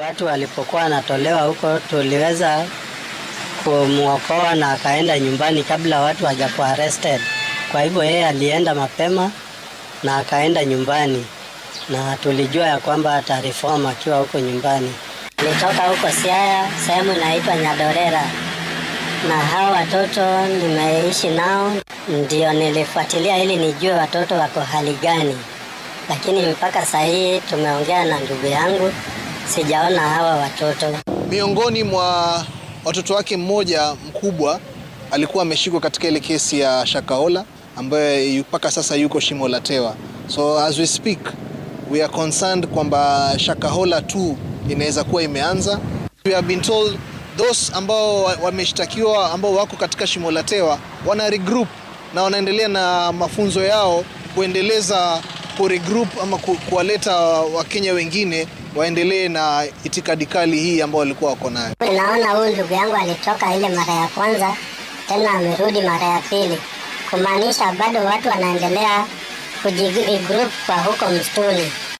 watu walipokuwa wanatolewa huko, tuliweza kumwokoa na akaenda nyumbani kabla watu hawajakuwa arrested. Kwa hivyo yeye alienda mapema na akaenda nyumbani, na tulijua ya kwamba atareform akiwa huko nyumbani. Nilitoka huko Siaya, sehemu inaitwa Nyadorera, na hao watoto nimeishi nao, ndio nilifuatilia ili nijue watoto wako hali gani, lakini mpaka saa hii tumeongea na ndugu yangu, sijaona hawa watoto. Miongoni mwa watoto wake mmoja mkubwa alikuwa ameshikwa katika ile kesi ya Shakahola ambaye mpaka sasa yuko shimo la tewa. So as we speak we are concerned kwamba Shakahola 2 inaweza kuwa imeanza. We have been told those ambao wameshtakiwa ambao wako katika shimo la tewa wana regroup na wanaendelea na mafunzo yao kuendeleza ku regroup ama ku, kuwaleta Wakenya wengine waendelee na itikadi kali hii ambao walikuwa wako nayo. Naona huyu ndugu yangu alitoka ile mara ya kwanza, tena amerudi mara ya pili, kumaanisha bado watu wanaendelea kujigroup kwa huko msituni.